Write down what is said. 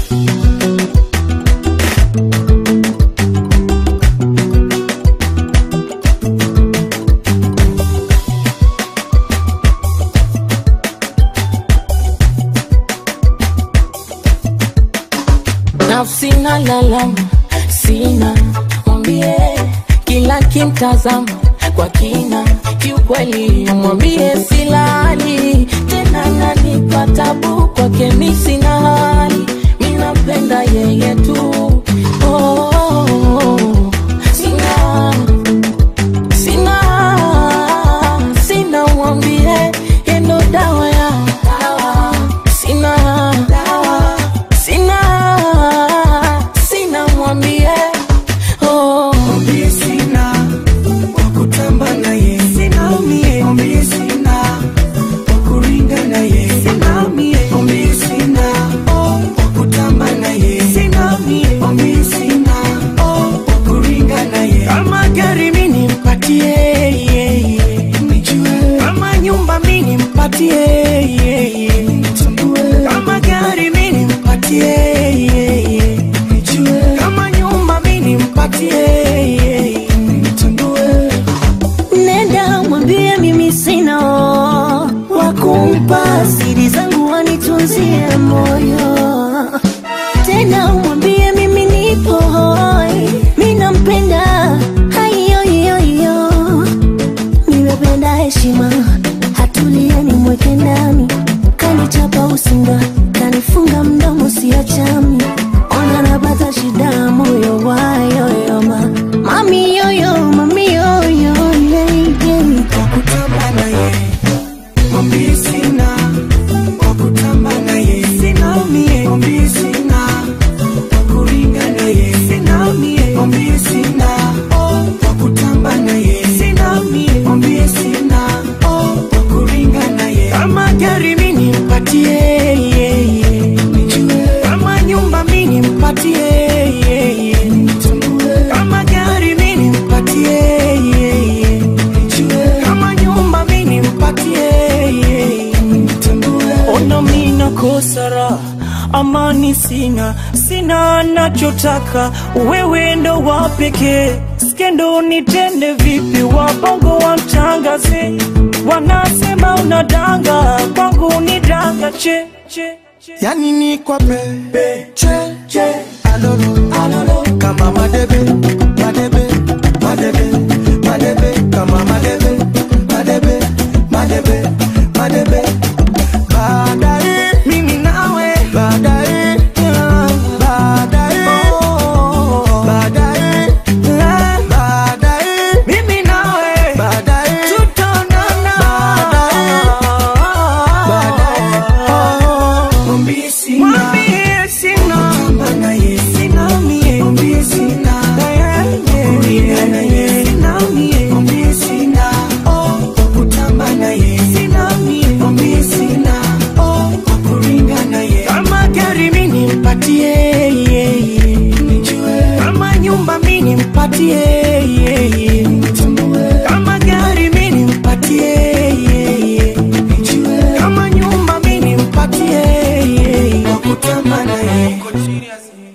nafsi na lalama sina mwambie kila kimtazama kwa kina kiukweli mwambie silali tena nanipa tabu kwake mi sina hali minapenda yeye tu oh, oh, oh. sina sina sina mwambie yendo dawa ya dawa sina dawa sina sina mwambie oh. Mwambie sina wa kutamba naye, sina mie. Mwambie sina wa kuringa naye, sina mie. Mwambie sina oh, wa kutamba naye, sina mie. Mwambie sina oh, wa kuringa naye. Kama gari mimi nimpatie, yeah, yeah, nijue. Kama nyumba mimi nimpatie, yeah, yeah, nitambue. Kama gari mimi nimpatie, yeah, yeah, nijue. Kama nyumba mimi nimpatie, yeah, yeah, nitambue. nenda mwambie mimi sina wa kumpa siri zangu wanitunzie moyo tena mwambie mimi nipo hoi mi nampenda haiyoiyoiyo nimependa heshima hatulieni mweke ndani kanichapa usinga kanifunga mdomo siachami ona napata shida moyo wayoyoma mami yoyo mami yoyo yeah, yeah. wakutamba naye mwambie sina wakutamba naye sina mie mwambie sina wakuringa naye sina mie mwambie sina oh, wakutamba naye sina mie mwambie sina oh, wakuringa naye kama gari mi nimpatie yeah, yeah, nijue kama nyumba mi nimpatie yeah, yeah, nitambue kama gari mi nimpatie yeah, yeah, nijue kama nyumba mi nimpatie yeah, yeah, nitambue ona mina kosara amani sina sina nachotaka wewe ndo wa pekee skendo nitende vipi wabongo wamtangaze wanasema unadanga kwangu ni danga che, che, che. yani ni kwa pepe che che alolo alolo kama madebe madebe madebe madebe kama madebe madebe madebe madebe baadaye mimi nawe baadaye yeah, baadaye oh, baadaye yeah, baadaye mimi nawe baadaye tutaonana baadaye oh, mwambie sina mwambie sina kutamba naye sina mie mwambie sina kuringa naye sina mie mwambie sina oh kutamba naye sina mie mwambie sina oh kuringa naye kama gari mimi nimpatie yeah, yeah, nijue kama nyumba mimi nimpatie yeah, yeah, nitambue kama gari mimi nimpatie yeah, yeah, nijue kama nyumba mimi nimpatie yeah, yeah, wakutamba naye